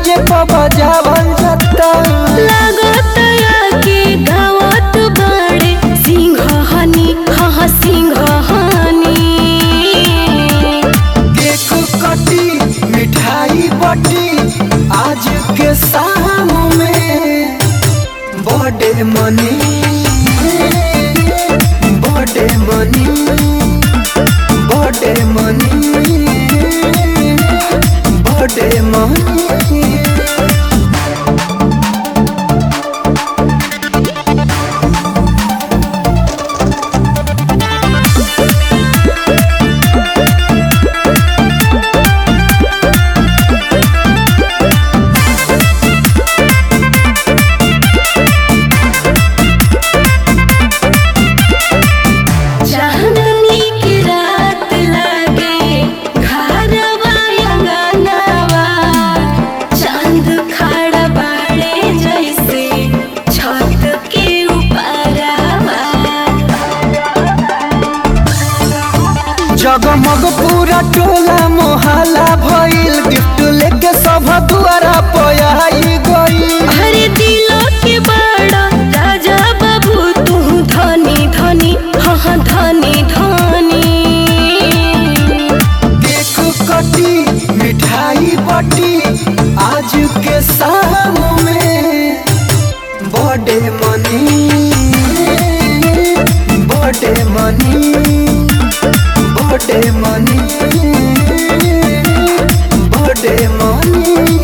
DJ पर बजावल जाता लागत के गावत बाड़े सिंघहनी हाँ सिंघहनी केक कटी मिठाई बटी आज के शाम में बर्थडे मनी बर्थडे मनी बर्थडे मनी बर्थडे मनी चांदनी की रात लागे घरवा अंगनवा चांद खड़ा बाड़े जैसे छत के ऊपरवा जगमग पूरा टोला मोहल्ला भइल गिफ्ट लेके सब दुआरा पयाई गई हरे दिलो के बड़ा राजा बाबू तू धनी धनी हाँ हाँ धनी धनी केक कटी मिठाई बटी आज के शाम में बर्थडे मनी बर्थडे मनी बर्थडे मनी बर्थडे मनी